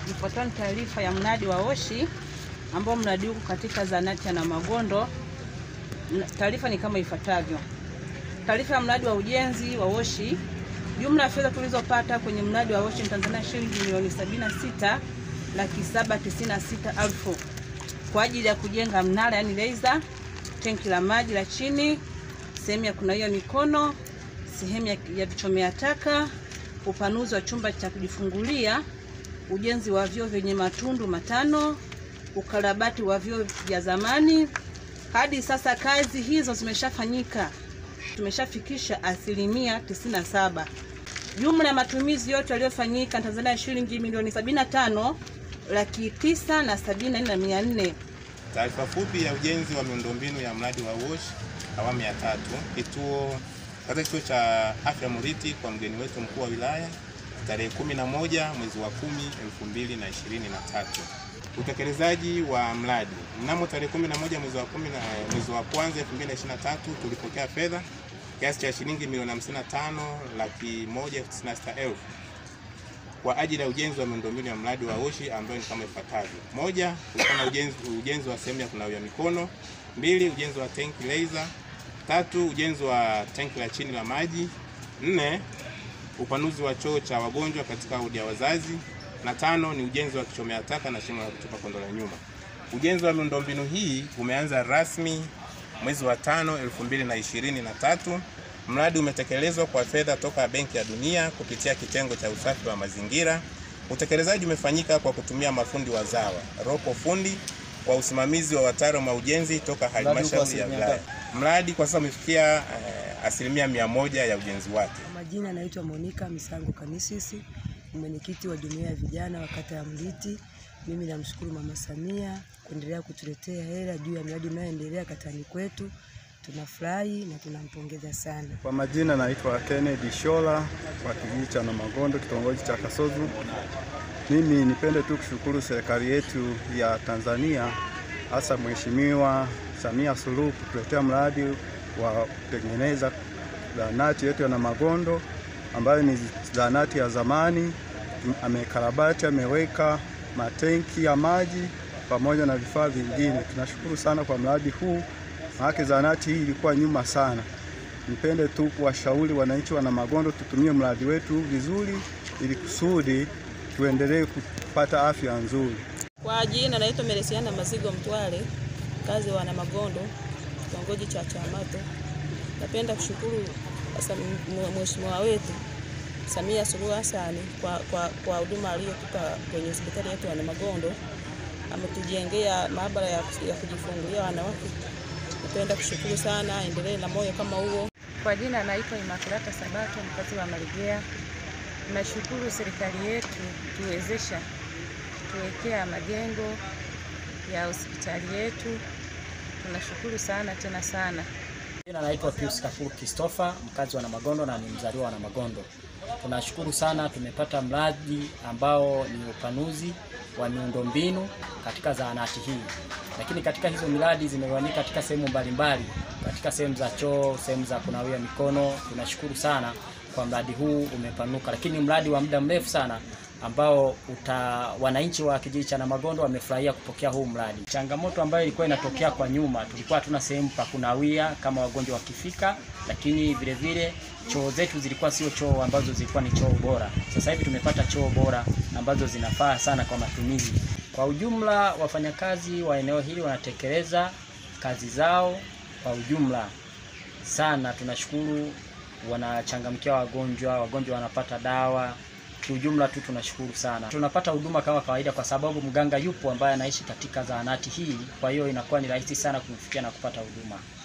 Ifuatayo ni taarifa ya mradi wa Oshi ambao mradi huu katika zahanati ya Namagondo. Taarifa ni kama ifuatavyo. Taarifa ya mradi wa ujenzi wa Oshi. Jumla ya fedha tulizopata kwenye mradi wa Oshi ni Tanzania shilingi milioni 76 laki saba tisini na sita elfu kwa ajili ya kujenga mnara yani laser, tenki la maji la chini, sehemu ya kunawia mikono, sehemu ya, ya vichomea taka, upanuzi wa chumba cha kujifungulia, ujenzi wa vyoo vyenye matundu matano, ukarabati wa vyoo vya zamani. Hadi sasa kazi hizo zimeshafanyika, tumeshafikisha asilimia 97. Jumla ya matumizi yote yaliyofanyika Tanzania ya shilingi milioni 75 laki tisa na sabini na nne na mia nne. Taarifa fupi ya ujenzi wa miundombinu ya mradi wa WASH awamu ya tatu, kituo katika kituo cha afya Muriti kwa mgeni wetu mkuu wa wilaya tarehe 11 mwezi wa 10 2023. Utekelezaji wa mradi mnamo tarehe 11 mwezi wa 10 mwezi wa kwanza 2023 tulipokea fedha kiasi cha shilingi milioni 55 laki moja tisini na sita elfu kwa ajili ya ujenzi wa miundombinu ya mradi wa Oshi ambayo ni kama ifuatavyo: moja, kulikuwa na ujenzi, ujenzi wa sehemu ya kunawia mikono; mbili, ujenzi wa tenki laser; tatu, ujenzi wa tenki la chini la maji; nne, upanuzi wa choo cha wagonjwa katika wodi ya wazazi; na tano ni ujenzi wa kichomea taka na shimo la kutupa kondo la nyuma. Ujenzi wa miundombinu hii umeanza rasmi mwezi wa tano 2023. Mradi umetekelezwa kwa fedha toka Benki ya Dunia kupitia kitengo cha usafi wa mazingira. Utekelezaji umefanyika kwa kutumia mafundi wazawa Roko Fundi kwa usimamizi wa wataalamu wa ujenzi toka halmashauri ya wilaya. Mradi kwa sasa umefikia eh, asilimia mia moja ya ujenzi wake. Majina naitwa Monica Misango Kanisisi, mwenyekiti wa jumuiya ya vijana wa kata ya Mliti. Mimi namshukuru Mama Samia kuendelea kutuletea hela juu ya miradi inayoendelea katani kwetu. Tunafurahi na tunampongeza sana. Kwa majina naitwa Kennedy Shola wa kijiji cha Namagondo kitongoji cha Kasozu. Mimi nipende tu kushukuru serikali yetu ya Tanzania hasa Mheshimiwa Samia Suluhu kutuletea mradi wa kutengeneza zahanati yetu ya Namagondo ambayo ni zahanati ya zamani. Amekarabati, ameweka matenki ya maji pamoja na vifaa vingine. Tunashukuru sana kwa mradi huu maana zahanati hii ilikuwa nyuma sana. Nipende tu kuwashauri wananchi wa Namagondo tutumie mradi wetu vizuri, ili kusudi tuendelee kupata afya nzuri. Kwa jina naitwa Meresiana Mazigo Mtwale, mkazi wa Namagondo, kitongoji cha Chamato. Napenda kushukuru mheshimiwa wetu Samia Suluhu Hassan kwa kwa kwa huduma aliyotupa kwenye hospitali yetu ya Namagondo. Ametujengea maabara ya, ya kujifungulia wanawake Napenda kushukuru sana, endelee na moyo kama huo. Kwa jina naitwa Imakulata Sabato, mkazi wa Malegea. Tunashukuru serikali yetu tuwezesha tuwekea majengo ya hospitali yetu. Tunashukuru sana tena sana. Jina naitwa Pius Kafuru Christopher, mkazi wa Namagondo na ni mzaliwa wa Namagondo. Tunashukuru sana, tumepata mradi ambao ni upanuzi wa miundombinu katika zahanati hii, lakini katika hizo miradi zimegawanyika katika sehemu mbalimbali, katika sehemu za choo, sehemu za kunawia mikono. Tunashukuru sana kwa mradi huu umepanuka, lakini mradi wa muda mrefu sana ambao uta wananchi wa kijiji cha Namagondo wamefurahia kupokea huu mradi. Changamoto ambayo ilikuwa inatokea kwa nyuma, tulikuwa hatuna sehemu pa kunawia kama wagonjwa wakifika, lakini vile vile choo zetu zilikuwa sio choo ambazo zilikuwa ni choo bora. Sasa hivi tumepata choo bora ambazo zinafaa sana kwa matumizi. Kwa ujumla, wafanyakazi wa eneo hili wanatekeleza kazi zao kwa ujumla sana. Tunashukuru, wanachangamkia wagonjwa, wagonjwa wanapata dawa kiujumla tu tunashukuru sana. Tunapata huduma kama kawaida, kwa sababu mganga yupo ambaye anaishi katika zahanati hii, kwa hiyo inakuwa ni rahisi sana kumfikia na kupata huduma.